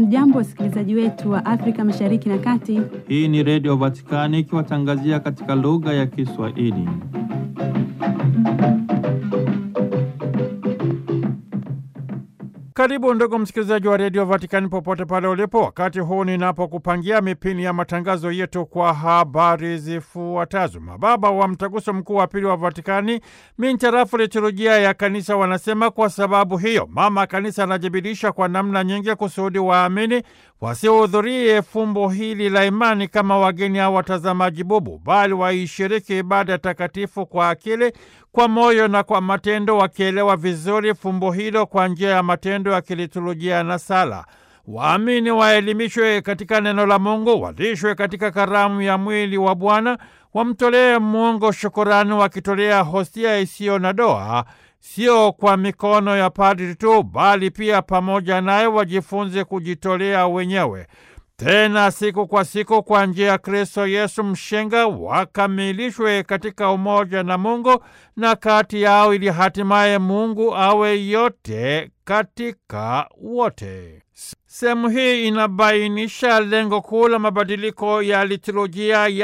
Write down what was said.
Hamjambo, wasikilizaji wetu wa Afrika Mashariki na Kati. Hii ni Redio Vatikani ikiwatangazia katika lugha ya Kiswahili. Karibu ndugu msikilizaji wa redio Vatikani popote pale ulipo, wakati huu ninapokupangia mipini ya matangazo yetu kwa habari zifuatazo. Mababa wa Mtaguso Mkuu wa Pili wa Vatikani mintarafu liturujia ya Kanisa wanasema kwa sababu hiyo Mama Kanisa anajibirisha kwa namna nyingi kusudi waamini wasihudhurie fumbo hili la imani kama wageni au watazamaji bubu, bali waishiriki ibada takatifu kwa akili kwa moyo na kwa matendo, wakielewa vizuri fumbo hilo kwa njia ya matendo ya kiliturujia na sala. Waamini waelimishwe katika neno la Mungu, walishwe katika karamu ya mwili wa Bwana, wamtolee Mungu shukurani, wakitolea hostia isiyo na doa, sio kwa mikono ya padri tu, bali pia pamoja naye wajifunze kujitolea wenyewe tena siku kwa siku kwa njia ya Kristo Yesu mshenga wakamilishwe katika umoja na Mungu na kati yao, ili hatimaye Mungu awe yote katika wote. Sehemu hii inabainisha lengo kuu la mabadiliko ya liturujia ya